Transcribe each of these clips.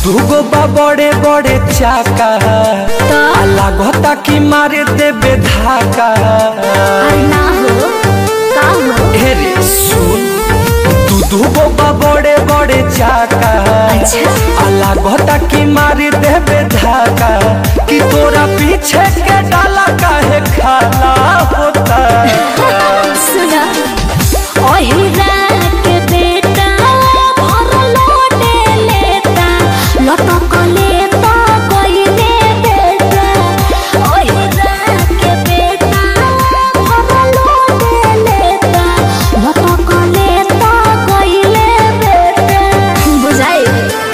दूगो बा बड़े बड़े चाका तो आ लागता कि मारे देबे धाका अरे ना हो का हो हे रे सुन तू दूगो बा बड़े बड़े चाका अच्छा आ लागता कि मारे देबे धाका कि तोरा पीछे के डाला काहे खाला होता सुना ओही रात बेटा भर लोटे लेता लटक लेता कोइले बेटा ओही रात बेटा भर लोटे लेता लटक लेता कोइले बेटा बुझाई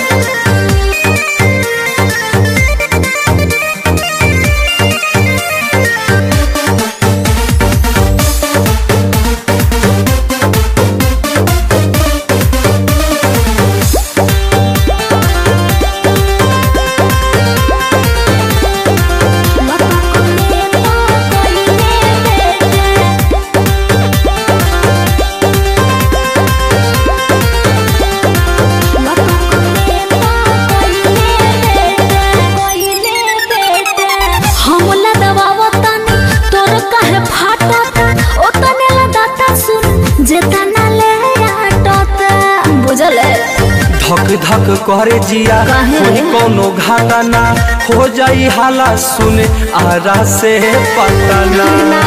बुझल धक धक करे जिया काहे? कोई कोनो घाटा ना हो जाई हाला सुने आरा से पता ना ना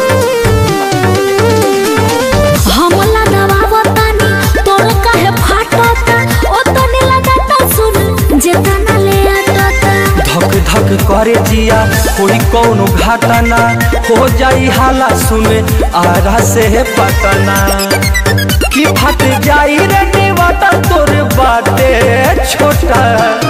हमला दबावतानी तोर काहे फाटता ओ तने लगाता सुन जेतना ले आटता धक धक करे जिया कोई कोनो घाटा ना हो जाई हाला सुने आरा से पता ना कि फट जाई रे निवाटा तोर बाटे छोटा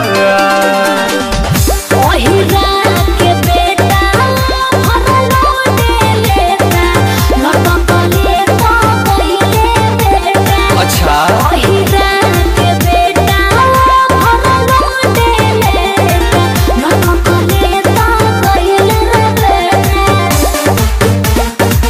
ओही रात के बेटा भर लोटे लेता लटक लेता पहिले बेटा अच्छा ओही रात के बेटा भर लोटे लेता लटक लेता पहिले बेटा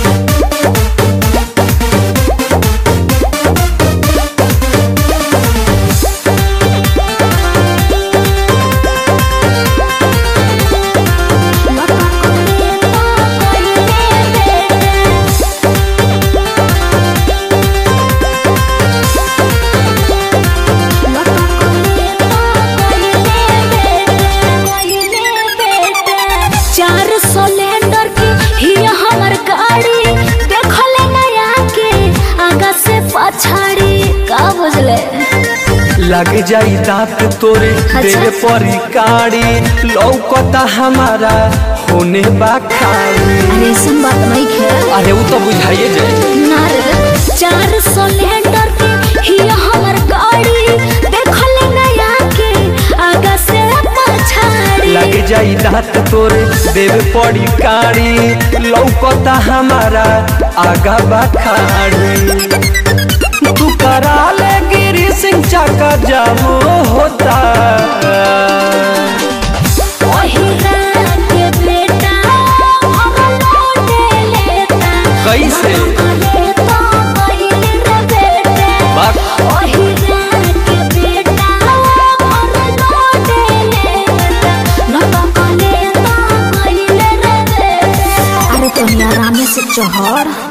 चार सिलेंडर की ही हमर गाड़ी देखले नया के आगा से पछाड़ी का बुझले लग जाई दांत तोरे अच्छा। देवे परी काड़ी लौकता हमारा होने बा खाली अरे सुन बात नहीं खे अरे वो तो बुझाइए जाए ना रे चार सिलेंडर की ही हमर गाड़ी देखले नया के आगा से पछाड़ी लग जाई दांत तोरे देवे पड़ी काड़ी लौकता हमारा आगा बा खाड़ी तू करा ले गिरी सिंह चाका जामो होता ओही रात के बेटा भर लोटे लेता कैसे? लेता पहिले रे बेटा बात ओही रात के बेटा भर लोटे लेता लटक लेता पहिले रे बेटा अरे तो आराम से चढ़